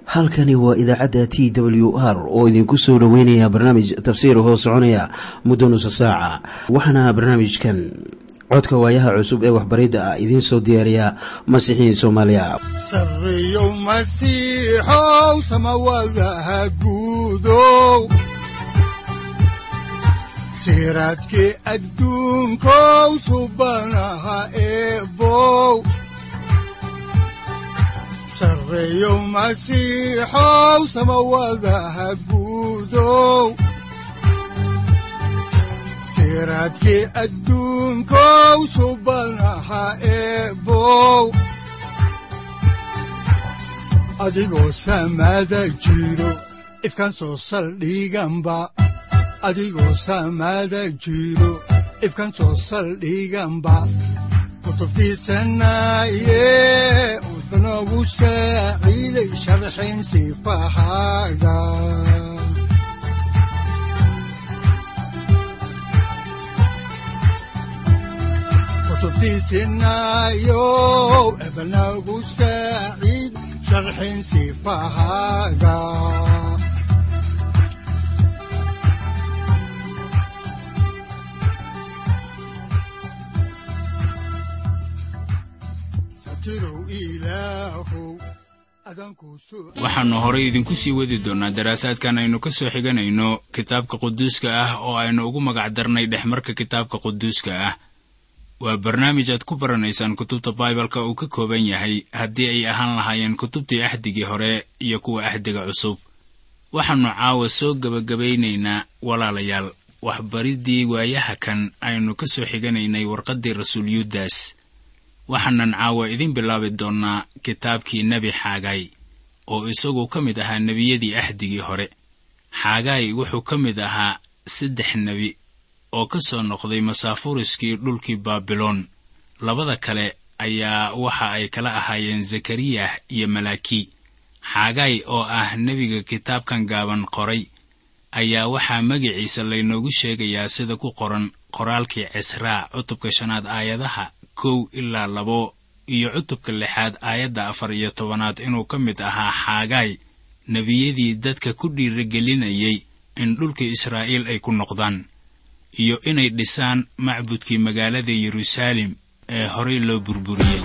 halkani waa idaacadda t w r oo idinku soo dhoweynaya barnaamij tafsiir hoo soconaya muddo nusa saaca waxaana barnaamijkan codka waayaha cusub ee waxbaridda ah idiin soo diyaariya masiixiin soomaaliya sareyow masiixow samawadaha guudow siraadkii adduunkow subanaha eebow sareyow masiixow samawadaha guudow siraadkii adduunkow subanaha eebow adigoo samaada jiro ifkaan soo saldhiganba adigoo samaada jiro ifkaan soo saldhiganba kutubtiisanaye udanogu saaciiday sharxin sifahaaga kutubtiisinayow ebanagu saaciid sharxin sifahaaga waxaannu horay idinku sii wadi doonnaa daraasaadkan aynu ka soo xiganayno kitaabka quduuska ah oo aynu ugu magac darnay dhexmarka kitaabka quduuska ah waa barnaamij aad ku baranaysaan kutubta baibalka uu ka kooban yahay haddii ay ahaan lahaayeen kutubtii axdigii hore iyo kuwa axdiga cusub waxaannu caawa soo gebagabaynaynaa walaalayaal waxbariddii waayaha kan aynu ka soo xiganaynay warqaddii rasuul yuudas waxaanan caawa idin bilaabi doonnaa kitaabkii nebi xaagay oo isagu ka mid ahaa nebiyadii axdigii hore xaagay wuxuu ka mid ahaa saddex nebi oo ka soo noqday masaafuriskii dhulkii baabiloon labada kale ayaa waxa ay kala ahaayeen zakariyah iyo malaaki xaagay oo ah nebiga kitaabkan gaaban qoray ayaa waxaa magiciisa laynoogu sheegayaa sida ku qoran qoraalkii cisraa cutubka shanaad aayadaha kow ilaa labo iyo cutubka lixaad aayadda afar iyo tobanaad inuu ka mid ahaa xaagay nebiyadii dadka ku dhiiragelinayay in dhulka israa'iil ay ku noqdaan iyo inay dhisaan macbudkii magaalada yeruusaalem ee horay loo burburiyey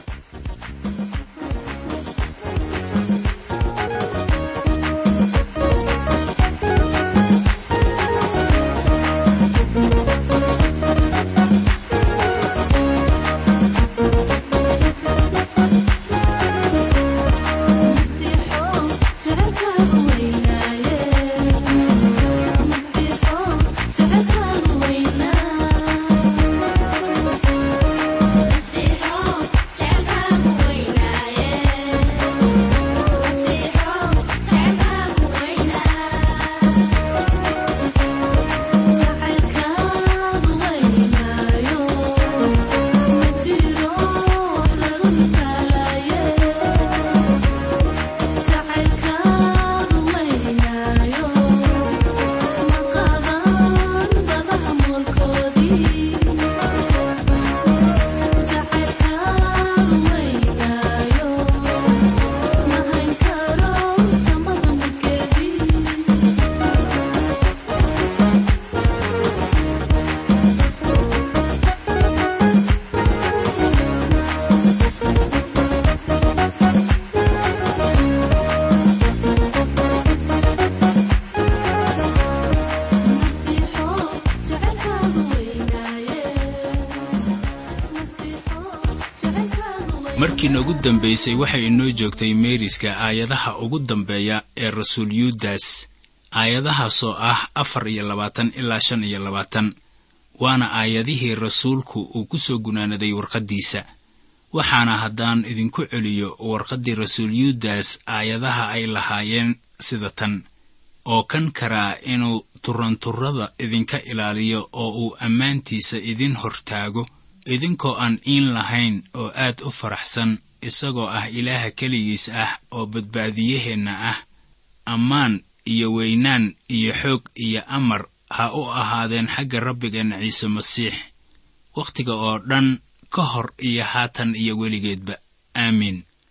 markii noogu dambaysay waxay inoo joogtay meeriska aayadaha ugu dambeeya ee rasuul yuudas aayadahaasoo ah afar iyo labaatan ilaa shan iyo labaatan waana aayadihii rasuulku uu ku soo gunaanaday warqaddiisa waxaana haddaan idinku celiyo warqaddii rasuul yuudas aayadaha ay lahaayeen sida tan oo kan karaa inuu turanturrada idinka ilaaliyo oo uu ammaantiisa idin hortaago idinkoo aan iin lahayn oo aad u faraxsan isagoo ah ilaaha keligiis ah oo badbaadiyaheenna ah ammaan iyo weynaan iyo xoog iyo amar ha u ahaadeen xagga rabbigeenna ciise masiix wakhtiga oo dhan ka hor iyo haatan iyo weligeedba aamiin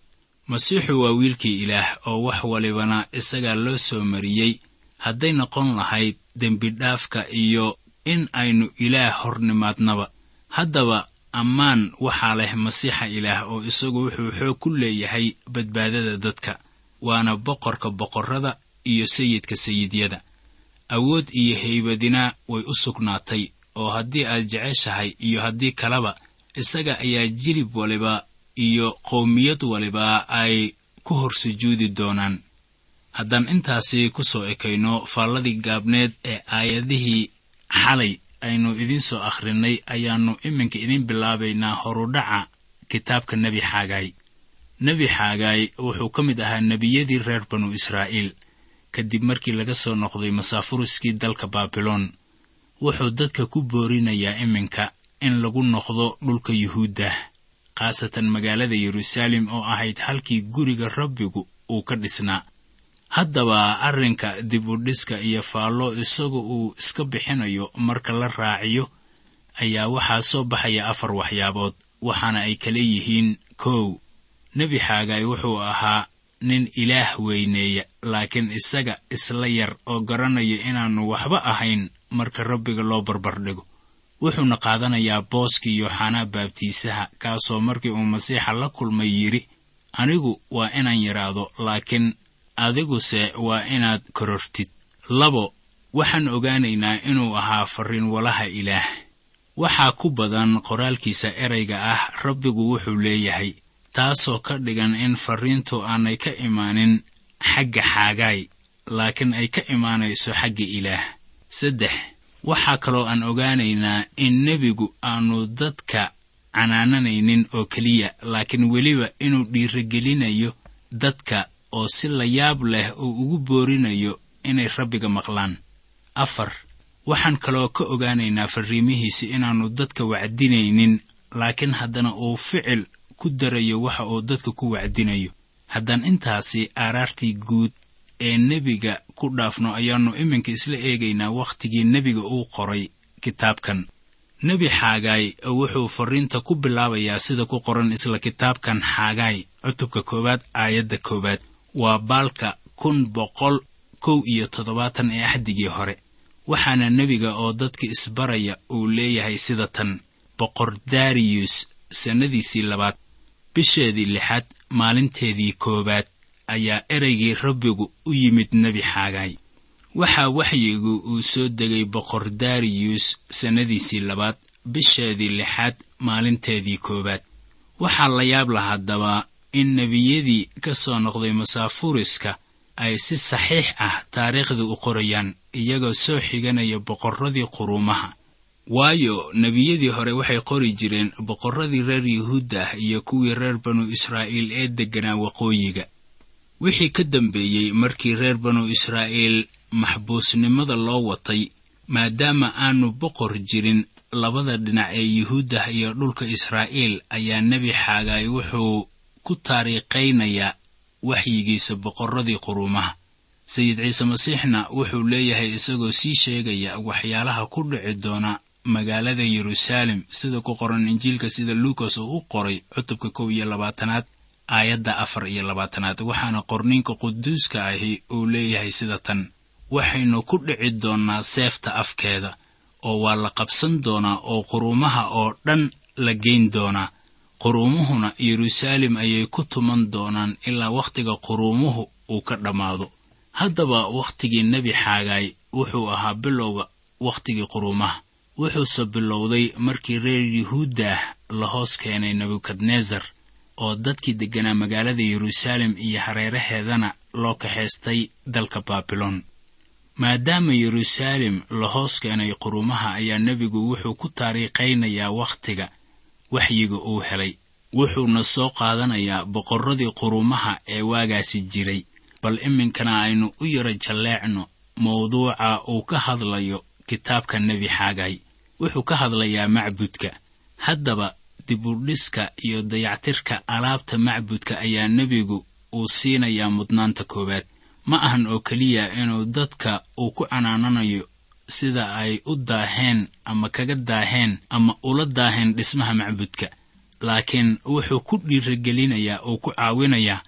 masiixu waa wiilkii ilaah oo wax walibana isagaa loo soo mariyey hadday noqon lahayd dembidhaafka iyo in aynu ilaah hor nimaadnaba haddaba ammaan waxaa leh masiixa ilaah oo isagu wuxuu xoog ku leeyahay badbaadada dadka waana boqorka boqorrada iyo sayidka sayidyada awood iyo haybadina way u sugnaatay oo haddii aad jeceshahay iyo haddii kaleba isaga ayaa jilib waliba iyo qowmiyad waliba ay ku hor sujuudi doonaan haddaan intaasi ku soo ekayno faalladii gaabneed ee aayadihii xalay aynu idiin soo akhrinnay ayaannu iminka idiin bilaabaynaa horudhaca kitaabka nebi xaagaay nebi xaagaay wuxuu ka mid ahaa nebiyadii reer banu israa'iil kadib markii laga soo noqday masaafuriskii dalka baabiloon wuxuu dadka ku boorinayaa iminka in lagu noqdo dhulka yuhuudda khaasatan magaalada yeruusaalem oo ahayd halkii guriga rabbigu uu ka dhisnaa haddaba arrinka dib u dhiska iyo faallo isagu uu iska bixinayo marka la raaciyo ayaa waxaa soo baxaya afar waxyaabood waxaana ay kala yihiin kow nebi xaagaay wuxuu ahaa nin ilaah weyneeya laakiin isaga isla yar oo garanaya inaannu waxba ahayn marka rabbiga loo barbardhigo wuxuuna qaadanayaa booskii yooxanaa baabtiisaha kaasoo markii uu masiixa la kulmay yidhi anigu waa inaan yidhaahdo laakiin adiguse waa inaad korortid labo waxaan ogaanaynaa inuu ahaa farriin walaha ilaah waxaa ku badan qoraalkiisa erayga ah rabbigu wuxuu leeyahay taasoo ka dhigan in farriintu aanay ka imaanin xagga xaagaay laakiin ay ka imaanayso xagga ilaah saddex waxaa kaloo aan ogaanaynaa in nebigu aanu dadka canaananaynin oo keliya laakiin weliba inuu dhiiragelinayo dadka oo si la yaab leh uu ugu boorinayo inay rabbiga maqlaan afar waxaan kaloo ka ogaanaynaa farriimihiisi inaannu dadka wacdinaynin laakiin haddana uu ficil ku darayo waxa uu dadka ku wacdinayo haddaan intaasi aaraartii guud ee nebiga ku dhaafno ayaannu iminka isla eegaynaa wakhtigii nebiga uu qoray kitaabkan nebi xaagaay wuxuu farriinta ku bilaabayaa sida ku qoran isla kitaabkan xaagaay cutubka koowaad aayadda koowaad waa baalka kun boqol kow iyo toddobaatan ee axdigii hore waxaana nebiga oo dadka isbaraya uu leeyahay sida tan boqor dariyus sannadiisii labaad bisheedii lixaad maalinteedii koowaad ayaa ereygii rabbigu u yimid nebi xaagaay waxaa waxyigu uu soo degay boqor dariyus sannadiisii labaad bisheedii lixaad maalinteedii koowaad waxaa la yaab la haddaba in nebiyadii ka soo noqday masaafuriska ay si saxiix ah taariikhdii u qorayaan iyagoo soo xiganaya boqorradii quruumaha waayo nebiyadii hore waxay qori jireen boqorradii reer yuhuudda ah iyo kuwii reer banu israa'iil ee degganaa waqooyiga wixii ka dambeeyey markii reer banu israa'iil maxbuusnimada loo watay maadaama aanu boqor jirin labada dhinac ee yuhuuddah iyo dhulka israa'iil ayaa nebi xaagaay wuxuu ku taariikhaynayaa waxyigiisa boqorradii quruumaha sayid ciise masiixna wuxuu leeyahay isagoo sii sheegaya waxyaalaha ku dhici doona magaalada yeruusaalem sida ku qoran injiilka sida luukas oo u qoray cutubka kow iyo labaatanaad aayadda afar iyo labaatanaad waxaana qorniinka quduuska ahi uu leeyahay sida tan waxaynu ku dhici doonnaa seefta afkeeda oo waa la qabsan doonaa oo quruumaha oo dhan la geyn doonaa quruumuhuna yeruusaalem ayay ku tuman doonaan ilaa wakhtiga quruumuhu uu ka dhammaado haddaba wakhtigii nebi xaagaay wuxuu ahaa bilowga wakhtigii quruumaha wuxuuse bilowday markii reer yuhuuddah la hoos keenay nebukadnesar oo dadkii degganaa magaalada yeruusaalem iyo hareeraheedana loo kaxaystay dalka baabiloon maadaama yeruusaalem la hoos keenay quruumaha ayaa nebigu wuxuu ku taariikhaynayaa wakhtiga waxyiga uu helay wuxuuna soo qaadanayaa boqorradii quruumaha ee waagaasi jiray bal iminkana aynu u yaro jalleecno mawduuca uu ka hadlayo kitaabka nebi xaagay wuxuu ka hadlayaa macbudka haddaba dibudhiska iyo dayactirka alaabta macbudka ayaa nebigu uu siinayaa mudnaanta koowaad ma ahan oo keliya inuu dadka uu ku canaananayo sida ay u daaheen ama kaga daaheen ama ula daaheen dhismaha macbudka laakiin wuxuu ku dhiiragelinayaa oo ku caawinayaa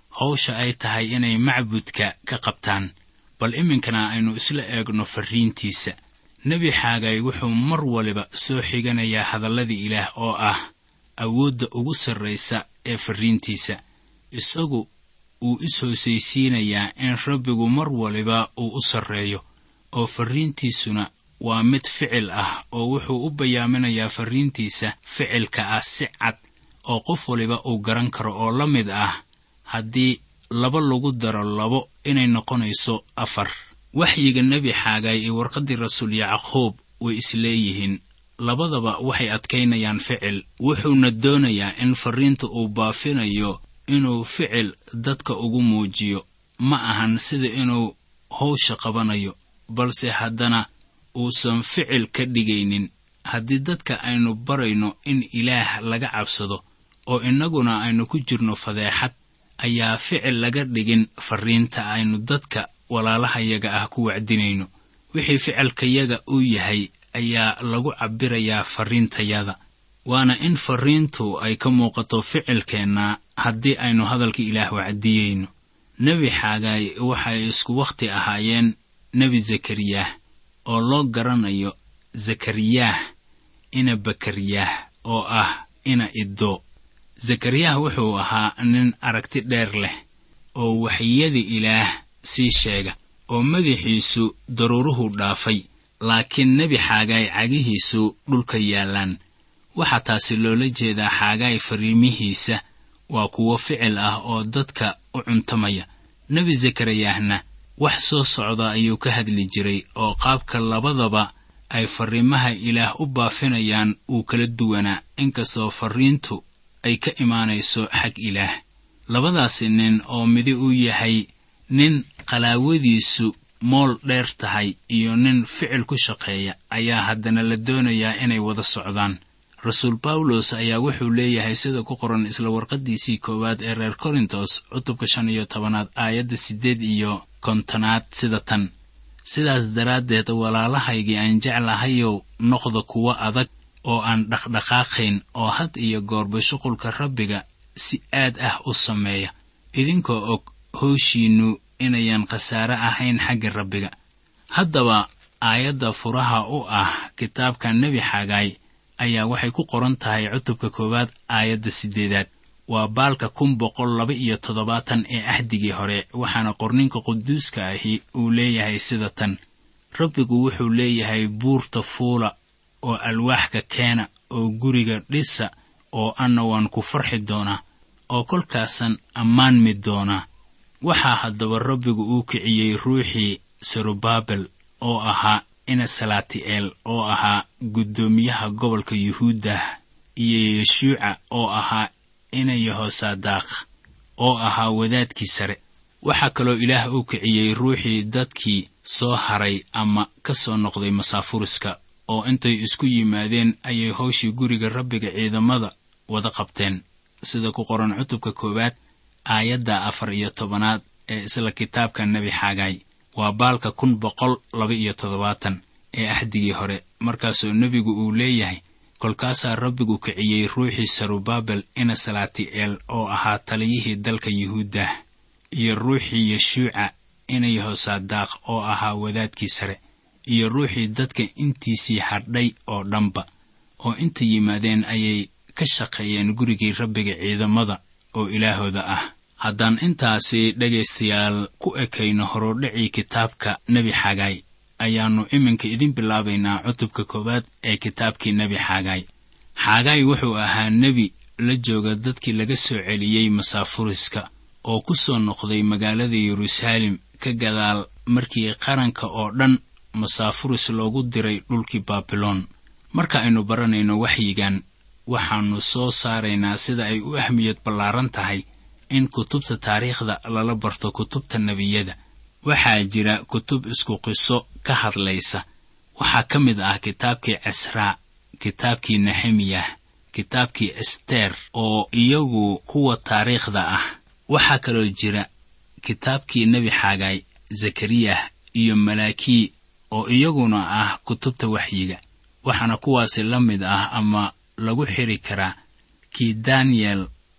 hawsha ay tahay inay macbudka ka qabtaan bal iminkana aynu isla eegno farriintiisa nebi xaagay wuxuu mar waliba soo xiganayaa hadalladii ilaah oo ah awoodda ugu sarraysa ee farriintiisa isagu uu is-hoosaysiinayaa in rabbigu mar waliba uu u sarreeyo oo farriintiisuna waa mid ficil ah oo wuxuu u bayaaminayaa farriintiisa ficilka ah si cad oo qof waliba uu garan karo oo la mid ah haddii laba lagu daro labo inay noqonayso afar waxyiga nebi xaagay iyo warqaddii rasuul yacquub way isleeyihiin labadaba waxay adkaynayaan ficil wuxuuna doonayaa in farriinta uu baafinayo inuu ficil dadka ugu muujiyo ma ahan sida inuu howsha qabanayo balse haddana uusan ficil ka dhigaynin haddii dadka aynu barayno in ilaah laga cabsado oo innaguna aynu ku jirno fadeexad ayaa ficil laga dhigin farriinta aynu dadka walaalahayaga ah ku wacdinayno wixii ficilkayaga uu yahay ayaa lagu cabbirayaa farriintayada waana in farriintu ay ka muuqato ficilkeenna haddii aynu hadalka ilaah wacdiyeyno nebi xaagaay waxay isku wakhti ahaayeen nebi zakariyah oo loo garanayo zakariyaah ina bakariyaah oo ah ina iddo zakariyah wuxuu ahaa nin aragti dheer leh oo waxyadii ilaah sii sheega oo madaxiisu daruuruhu dhaafay laakiin nebi xaagaay cagihiisu dhulka yaallaan waxaa taasi loola jeedaa xaagaay fariimihiisa waa kuwo ficil ah oo dadka u cuntamaya nebi zakariyahna wax soo socda ayuu ka hadli jiray oo qaabka labadaba ay farriimaha ilaah u baafinayaan uu kala duwanaa inkastoo farriintu ay ka imaanayso xag ilaah labadaasi nin oo midi uu yahay nin qalaawadiisu mool dheer tahay iyo nin ficil ku shaqeeya ayaa haddana la doonayaa inay wada socdaan rasuul bawlos ayaa wuxuu leeyahay sida ku qoran isla warqaddiisii koowaad ee reer korintos cutubka shan iyo tobanaad aayadda siddeed iyo kontonaad sida tan sidaas daraaddeed walaalahaygii aan jeclahayow noqda kuwo adag oo aan dhaqdhaqaaqayn oo had iyo goorba shuqulka rabbiga si aad ah u sameeya idinkoo og howshiinnu inayan khasaare ahayn xagga rabbiga haddaba aayadda furaha u ah kitaabka nebi xagaay ayaa waxay ku qoran tahay cutubka koowaad aayadda siddeedaad waa baalka kun boqol laba iyo toddobaatan ee ahdigii hore waxaana qorninka quduuska ahi uu leeyahay sida tan rabbigu wuxuu leeyahay buurta fuula oo alwaaxka keena oo guriga dhisa oo anna waan ku farxi doonaa oo kolkaasan ammaanmi doonaa waxaa haddaba rabbigu uu kiciyey ruuxii serubaabel oo ahaa ina salaati'eel oo ahaa guddoomiyaha gobolka yuhuuddah iyo yeshuuca oo ahaa ina yehosaadaaq oo ahaa wadaadkii sare waxaa kaloo ilaah uu kiciyey ruuxii dadkii soo haray ama ka soo noqday masaafuriska oo intay isku yimaadeen ayay howshii guriga rabbiga ciidamada wada qabteen sida ku qoran cutubka koowaad aayadda afar iyo tobanaad ee isla kitaabka nebi xaagaay waa baalka kun boqol laba iyo toddobaatan ee axdigii hore markaasoo nebigu uu leeyahay kolkaasaa rabbigu kiciyey ruuxii sarubaabel ina salaati'eel oo ahaa taliyihii dalka yuhuuddah iyo ruuxii yeshuuca ina yehosaadaaq oo ahaa wadaadkii sare iyo ruuxii dadka intiisii hadhay oo dhanba oo inta yimaadeen ayay ka shaqeeyeen gurigii rabbiga ciidamada oo ilaahooda ah haddaan intaasi dhegaystayaal ku ekayno horudhacii kitaabka nebi xagaay ayaannu iminka idin bilaabaynaa cutubka koowaad ee kitaabkii nebi xaagaay xaagaay wuxuu ahaa nebi la jooga dadkii laga soo celiyey masaafuriska oo ku soo noqday magaalada yeruusaalem ka gadaal markii qaranka oo dhan masaafuris loogu diray dhulkii baabiloon marka aynu baranayno waxyigan waxaannu soo saaraynaa sida ay u ahmiyad ballaaran tahay in kutubta taariikhda lala barto kutubta nebiyada waxaa jira kutub isku qiso ka hadlaysa waxaa ka mid ah kitaabkii casraa kitaabkii nehemiyah kitaabkii ester oo iyagu kuwa taariikhda ah waxaa kaloo jira kitaabkii nebi xaagaay zakariyah iyo malaakii oo iyaguna ah kutubta waxyiga waxaana kuwaasi la mid ah ama lagu xiri karaa kii daniyel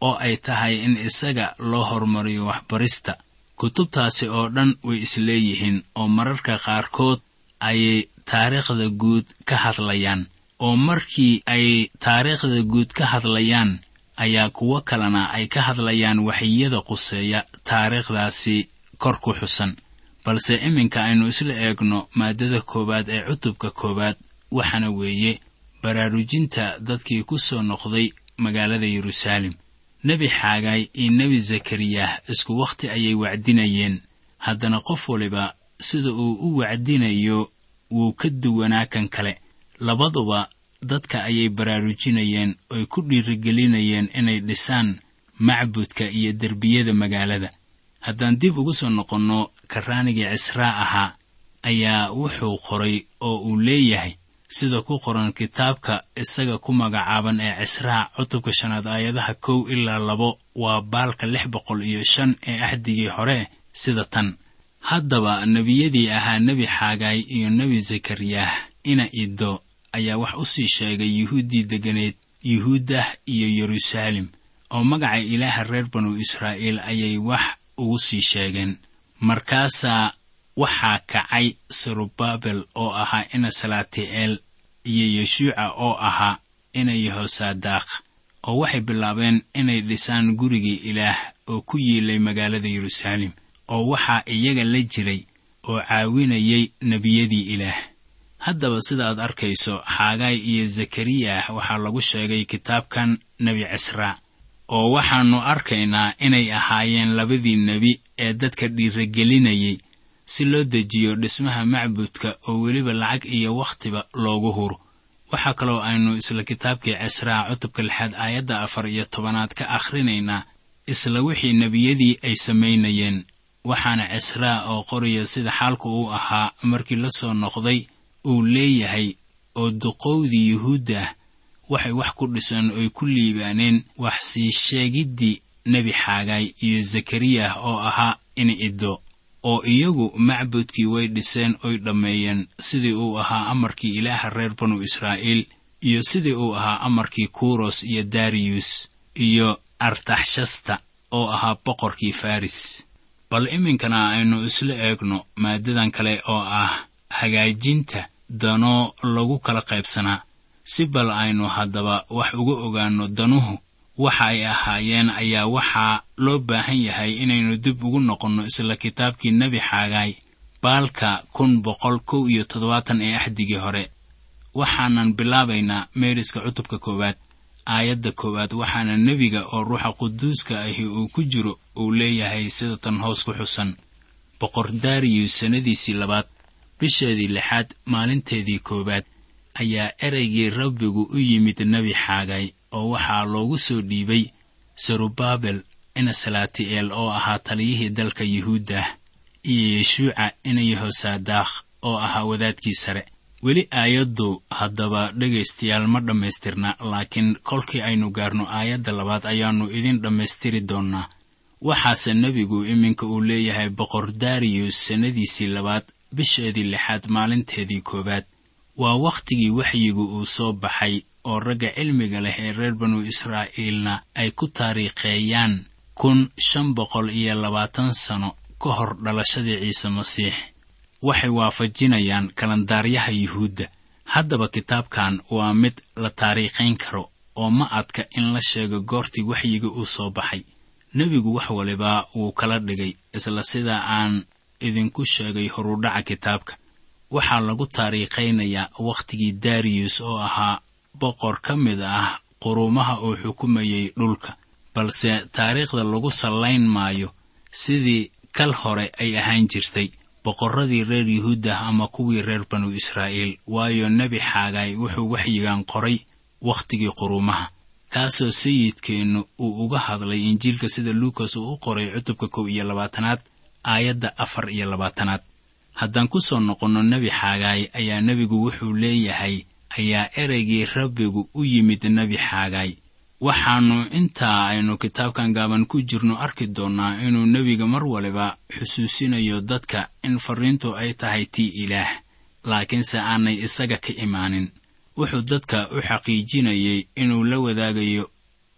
oo ay tahay in isaga loo horumariyo waxbarista kutubtaasi oo dhan way isleeyihiin oo mararka qaarkood ayay taariikhda guud ka hadlayaan oo markii ay taariikhda guud ka hadlayaan ayaa kuwo kalena ay ka hadlayaan waxyada quseeya taariikhdaasi kor ku xusan balse iminka aynu isla eegno maaddada koowaad ee cutubka koowaad waxaana weeye baraarujinta dadkii ku soo noqday magaalada yeruusaalem nebi xaagaay iyo nebi zakariyah isku wakhti ayay wacdinayeen haddana qof waliba sida uu u wacdinayo wuu ka duwanaa kan kale labaduba dadka ayay baraarujinayeen oy ku dhiirigelinayeen inay dhisaan macbudka iyo derbiyada magaalada haddaan dib ugu soo noqonno karraanigii cisraa ahaa ayaa wuxuu qoray oo uu leeyahay sida ku qoran kitaabka isaga ku magacaaban ee cisraa cutubka shanaad aayadaha kow ilaa labo waa baalka lix boqol iyo shan ee axdigii hore sida tan haddaba nebiyadii ahaa nebi xaagaay iyo nebi zakariyah ina iddo ayaa wax u sii sheegay yuhuuddii deganeed yuhuuddah iyo yeruusaalem oo magaca ilaaha reer banu israa'iil ayay wax ugu sii sheegeen markaasaa waxaa kacay serubabel oo ahaa ina salaati'eel iyo yeshuuca oo ahaa ina yehosaadaaq oo waxay bilaabeen inay dhisaan gurigii ilaah oo ku yiilay magaalada yeruusaalem oo waxaa iyaga la jiray oo caawinayay nebiyadii ilaah haddaba sida aad arkayso xaagaay iyo zakariyah waxaa lagu sheegay kitaabkan nebi cisraa oo waxaannu arkaynaa inay ahaayeen labadii nebi ee dadka dhiiragelinayay si loo dejiyo dhismaha macbudka oo weliba lacag iyo wakhtiba loogu huro waxaa kaloo aynu isla kitaabkii cisraa cutubka lixaad aayadda afar iyo tobanaad ka akhrinaynaa isla wixii nebiyadii ay samaynayeen waxaana cisraa oo qoraya sida xaalku uu ahaa markii la soo noqday uu leeyahay oo duqowdii yuhuuddah waxay wax ku dhiseen oy ku liibaaneen wax sii sheegiddii nebi xaagaay iyo zakariyah oo ahaa ini iddo oo iyagu macbudkii way dhiseen oy dhammeeyeen sidii uu ahaa amarkii ilaaha reer banu israa'iil iyo sidii uu ahaa amarkii kuros iyo dariyus iyo artaxshasta oo ahaa boqorkii faris bal iminkana aynu isla eegno maaddadan kale oo ah hagaajinta danoo lagu kala qaybsanaa si bal aynu haddaba wax uga ogaanno danuhu waxa ay ahaayeen ayaa waxaa loo baahan yahay inaynu dib ugu noqonno isla kitaabkii nebi xaagaay baalka kun boqol kow iyo toddobaatan ee axdigii hore waxaanan bilaabaynaa meeriska cutubka koowaad aayadda koowaad waxaana nebiga oo ruuxa quduuska ahi uu ku jiro uu leeyahay sida tan hoos ku xusan boqor dariyus sannadiisii labaad bisheedii lixaad maalinteedii koowaad ayaa ereygii rabbigu u yimid nebi xaagay oo waxaa loogu soo dhiibay serubabel ina salaati'eel oo ahaa taliyihii dalka yuhuuddah iyo yeshuuca ina yehosaadaakh oo ahaa wadaadkii sare weli aayaddu haddaba dhegaystayaal ma dhammaystirna laakiin kolkii aynu gaarno aayadda labaad ayaannu idin dhammaystiri doonnaa waxaase nebigu iminka uu leeyahay boqor dariyus sannadiisii labaad bisheedii lixaad maalinteedii koowaad waa wakhtigii waxyigu uu soo baxay oo ragga cilmiga leh ee reer banu israa'iilna ay ku taariikheeyaan kun shan boqol iyo labaatan sano ka hor dhalashadii ciise masiix waxay waafajinayaan kalandaaryaha yuhuudda haddaba kitaabkan waa mid la taariikhayn karo oo ma adka in la sheego goortii waxyiga uu soo baxay nebigu wax waliba wuu kala dhigay isla sida aan idinku sheegay horudhaca kitaabka waxaa lagu taariikhaynayaa wakhtigii dariyus oo ahaa boqor ka mid ah quruumaha uu xukumayay dhulka balse taariikhda lagu sallayn maayo sidii kal hore ay ahaan jirtay boqorradii reer yuhuuddah ama kuwii reer banu israa'iil waayo nebi xaagaay wuxuu waxyigan qoray wakhtigii quruumaha kaasoo sayidkeennu uu uga hadlay injiilka sida luukas uu u qoray cutubka kow iyo labaatanaad aayadda afar iyo labaatanaad haddaan ku soo noqonno nebi xaagaay ayaa nebigu wuxuu leeyahay ayaa ereygii rabbigu u yimid nebi xaagaay waxaannu intaa aynu kitaabkan gaaban ku jirno arki doonnaa inuu nebiga mar waliba xusuusinayo dadka in farriintu ay tahay tii ilaah laakiinse aanay isaga ka imaanin wuxuu dadka u xaqiijinayay inuu la wadaagayo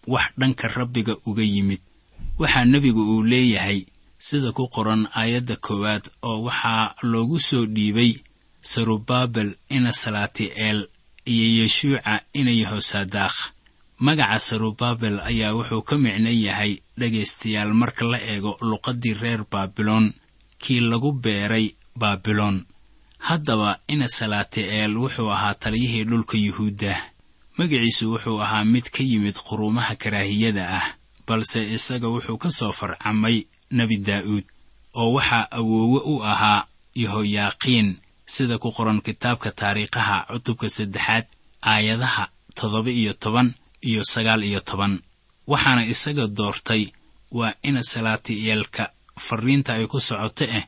wax dhanka rabbiga uga yimid waxaa nebigu uu leeyahay sida ku qoran aayadda koowaad oo waxaa loogu soo dhiibay sarubaabel ina salaati'eel iyo yeshuuca ina yehosaadaakh magaca sarubaabel ayaa wuxuu ka micno yahay dhegaystayaal marka la eego luqaddii reer baabiloon kii lagu beeray baabiloon haddaba ina salaati'eel wuxuu ahaa taliyihii dhulka yuhuudda magaciisu wuxuu ahaa mid ka yimid quruumaha karaahiyada ah balse isaga wuxuu ka soo farcamay nebi daa'uud oo waxaa awoowe u ahaa yehoyaaqiin sida ku qoran kitaabka taariikhaha cutubka saddexaad aayadaha toddoba iyo toban iyo sagaal iyo toban waxaana isaga doortay waa ina salaatiyeelka farriinta ay ku socoto ah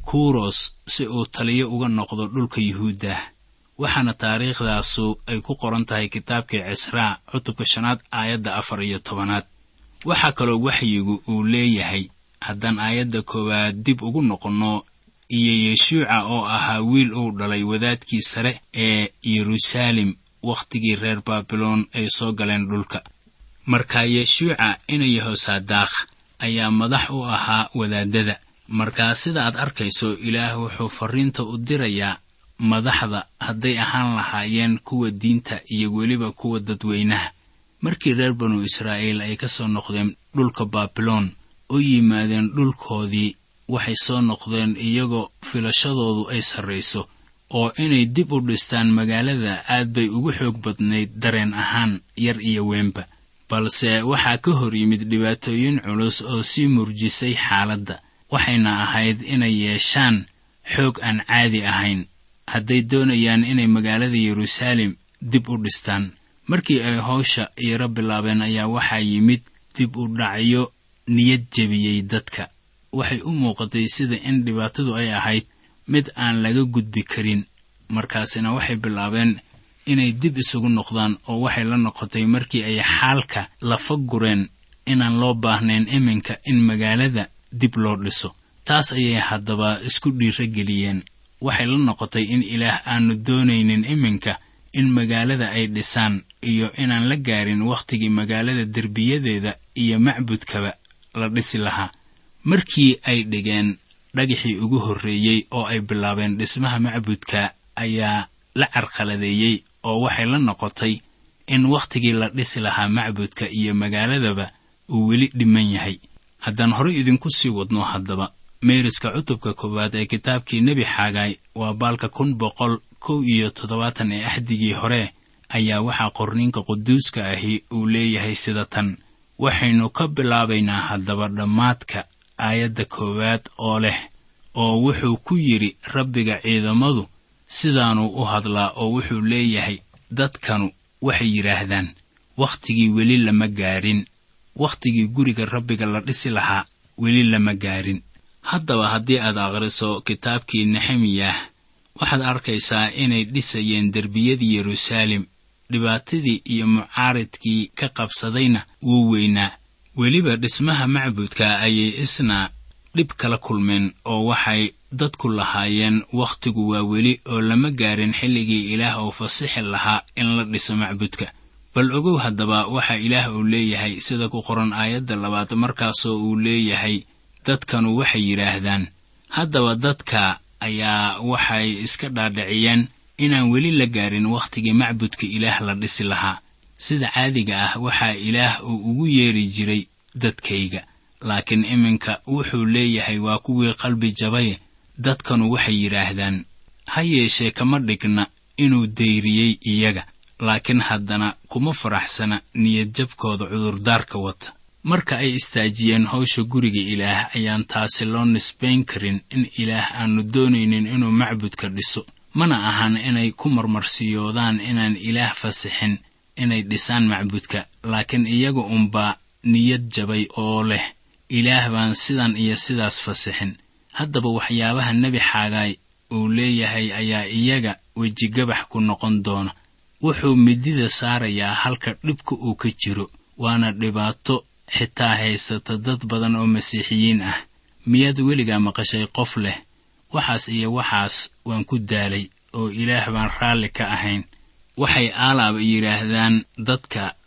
kuros si uu taliyo uga noqdo dhulka yuhuuddah waxaana taariikhdaasu ay ku qoran tahay kitaabkii cisraa cutubka shanaad aayadda afar iyo tobanaad waxaa kaloo waxyigu uu leeyahay haddaan aayadda koowaad dib ugu noqonno iyo yeshuuca oo ahaa wiil uu dhalay wadaadkii sare ee yeruusaalem wakhtigii reer baabiloon ay soo galeen dhulka markaa yeshuuca ina yehosaadaakh ayaa madax u ahaa wadaadada markaa sida aad arkayso ilaah wuxuu farriinta u dirayaa madaxda hadday ahaan lahaayeen kuwa diinta iyo weliba kuwa dadweynaha markii reer banu israa'iil ay ka soo noqdeen dhulka baabiloon oo yimaadeen dhulkoodii waxay soo noqdeen iyagoo filashadoodu ay sarrayso oo inay dib u dhistaan magaalada aad bay ugu xoog badnayd dareen ahaan yar iyo weynba balse waxaa ka hor yimid dhibaatooyin culus oo sii murjisay xaaladda waxayna ahayd inay yeeshaan xoog aan caadi ahayn hadday doonayaan inay magaalada yeruusaalem dib u dhistaan markii ay howsha yaro bilaabeen ayaa waxaa yimid dib u dhacyo niyad jebiyey dadka waxay u muuqatay sida in dhibaatadu ay ahayd mid aan laga gudbi karin markaasina waxay bilaabeen inay dib isugu noqdaan oo waxay la noqotay markii ay xaalka lafa gureen inaan loo baahnayn iminka in magaalada dib loo dhiso taas ayay haddaba isku dhiiro geliyeen waxay la noqotay in ilaah aanu doonaynin iminka in magaalada ay dhisaan iyo inaan la gaarin wakhtigii magaalada derbiyadeeda iyo macbudkaba la dhisi lahaa markii ay dhigeen dhagaxii ugu horreeyey oo ay bilaabeen dhismaha macbudka ayaa la carqaladeeyey oo waxay la noqotay in wakhtigii la dhisi lahaa macbudka iyo magaaladaba uu weli dhiman yahay haddaan horey idinku sii wadno haddaba meeriska cutubka koowaad ee kitaabkii nebi xaagaay waa baalka kun boqol kow iyo toddobaatan ee axdigii hore ayaa waxaa qorniinka quduuska ahi uu leeyahay sida tan waxaynu ka bilaabaynaa haddaba dhammaadka aayadda koowaad oo leh oo wuxuu ku yidhi rabbiga ciidamadu sidaanuu u hadlaa oo wuxuu leeyahay dadkanu waxay yidhaahdaan wakhtigii weli lama gaarin wakhtigii guriga rabbiga la dhisi lahaa weli lama gaarin haddaba haddii aad akhriso kitaabkii nexemiyah waxaad arkaysaa inay dhisayeen derbiyadii yeruusaalem dhibaatadii iyo mucaaridkii ka qabsadayna wuu weynaa weliba dhismaha macbudka ayay isna dhib kala kulmeen oo waxay dadku lahaayeen wakhtigu waa weli oo lama gaarin xilligii ilaah uu fasixi lahaa in la dhiso macbudka bal ogow haddaba waxa ilaah uu leeyahay sida ku qoran aayadda labaad markaasoo uu leeyahay dadkanu waxay yidhaahdaan haddaba dadka ayaa waxay iska dhaadhiciyeen inaan weli la gaarin wakhtigii macbudka ilaah la dhisi lahaa sida caadiga ah waxaa ilaah uu ugu yeeri jiray dadkayga laakiin iminka wuxuu leeyahay waa kuwii qalbi jabaye dadkanu waxay yidhaahdaan ha yeeshee kama dhigna inuu dayriyey iyaga laakiin haddana kuma faraxsana niyadjabkooda cudurdaarka wata marka ay istaajiyeen howsha guriga ilaah ayaan taasi loo nisbayn karin in ilaah aanu doonaynin inuu macbudka dhiso mana ahan inay ku marmarsiyoodaan inaan ilaah fasixin inay dhisaan macbudka laakiin iyaga unbaa niyad jabay oo leh ilaah baan sidan iyo sidaas fasixin haddaba waxyaabaha nebi xaagaay uu leeyahay ayaa iyaga wejigabax ku noqon doona wuxuu midida saarayaa halka dhibka uu ka jiro waana dhibaato xitaa haysata dad badan oo masiixiyiin ah miyaad weligaa maqashay qof leh waxaas iyo waxaas waan ku daalay oo ilaah baan raalli ka ahayn waxay aalaaba yidhaahdaan dadka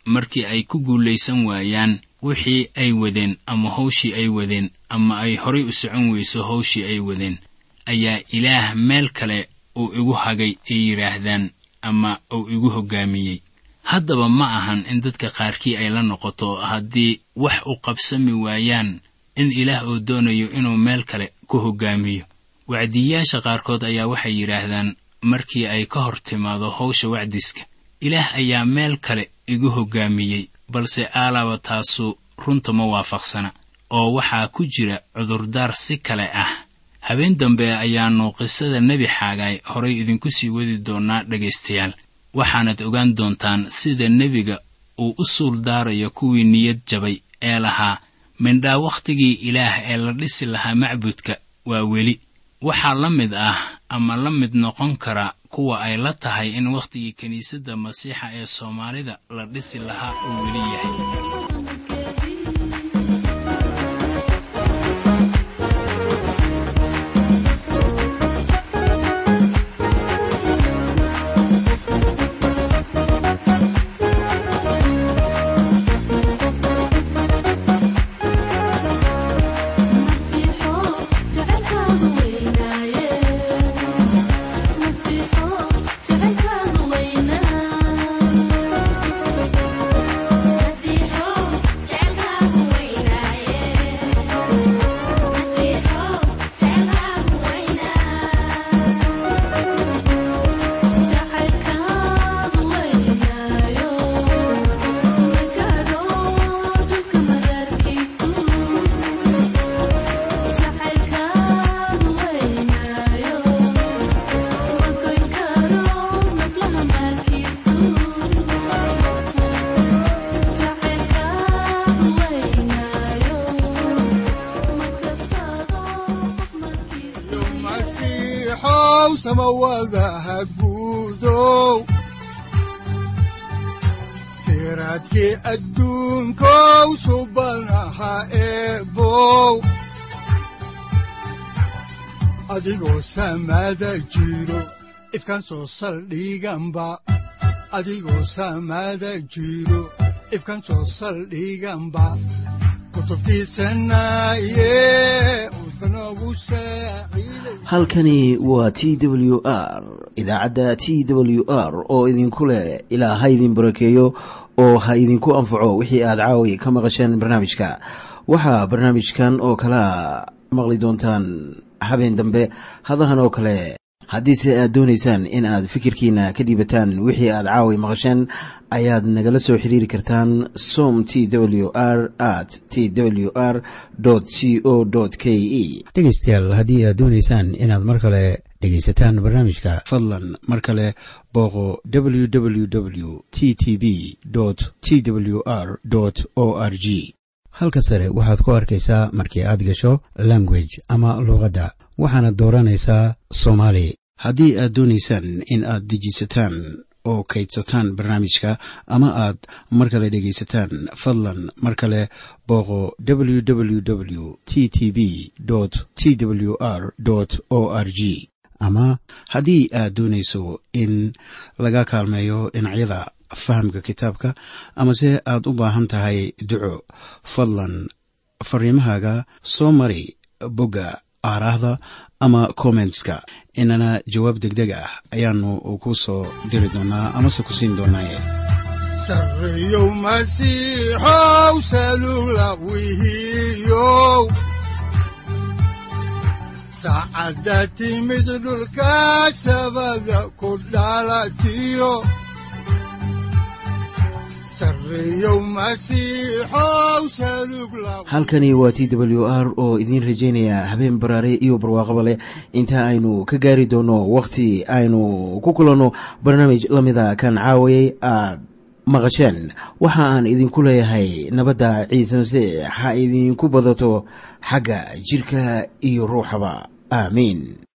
markii ay ku guulaysan waayaan wixii ay wadeen ama hawshii ay wadeen ama ay horay u socon weyso hawshii ay wadeen ayaa ilaah meel kale uu igu hagay ay yidhaahdaan ama uu igu hoggaamiyey haddaba ma ahan in dadka qaarkii ay la noqoto haddii wax u qabsami waayaan in ilaah uu doonayo inuu meel kale ku hoggaamiyo wacdiyayaasha qaarkood ayaa waxay yidhaahdaan markii ay ka hor timaado hawsha wacdiska ilaah ayaa meel kale igu hoggaamiyey balse aalaaba taasu runta ma waafaqsana oo waxaa ku jira cudurdaar si kale ah habeen dambe ayaannu qisada nebi xaagaay horay idinku sii wadi doonnaa dhegaystayaal waxaanad ogaan doontaan sida nebiga uu u suul daarayo kuwii niyad jabay ee lahaa mindhaa wakhtigii ilaah ee la dhisi lahaa macbudka waa weli waxaa la mid ah ama la mid noqon kara kuwa ay la tahay in wakhtigii kiniisadda masiixa ee soomaalida la dhisi lahaa uu weli yahay siraadkii adduunkow subanaha eebow adigoo samaada jiro ifkan soo saldhiganba adigoo samaada jiro ifkan soo saldhiganba halkani waa t w r idaacadda t w r oo idinku leh ilaa ha idin barakeeyo oo ha idinku anfaco wixii aad caawi ka maqasheen barnaamijka waxaa barnaamijkan oo kalaa maqli doontaan habeen dambe hadahan oo kale haddiise aad doonaysaan in aad fikirkiina ka dhiibataan wixii aad caawi maqasheen ayaad nagala soo xiriiri kartaan som t w r at t w r c o k e dhegaystayaal haddii aad doonaysaan inaad mar kale dhegaysataan barnaamijka fadlan mar kale booqo w w w t t b t w r o r g halka sare waxaad ku arkaysaa markii aad gasho language ama luuqadda waxaana dooranaysaa soomaali haddii aad doonaysaan in aad dejisataan oo kaydsataan barnaamijka ama aad mar kale dhegaysataan fadlan mar kale booqo w w w t t b t w r o r g ama haddii aad doonayso in laga kaalmeeyo dhinacyada fahamka kitaabka amase aad u baahan tahay duco fadlan fariimahaaga soo mari bogga aaraahda ama kommentska inana jawaab degdeg ah ayaanu ku soo diri doonaa amase ku siin doonaaye sareyow masiixow salula wihiyow saacadda timid dhulka sabada ku dhalatiyo halkani waa t w r oo idiin rajaynaya habeen baraare iyo barwaaqaba leh inta aynu ka gaari doono wakhti aynu ku kulanno barnaamij la mida kan caawayay aad maqasheen waxa aan idinku leeyahay nabadda ciise masiix ha idinku badato xagga jidhka iyo ruuxaba aamiin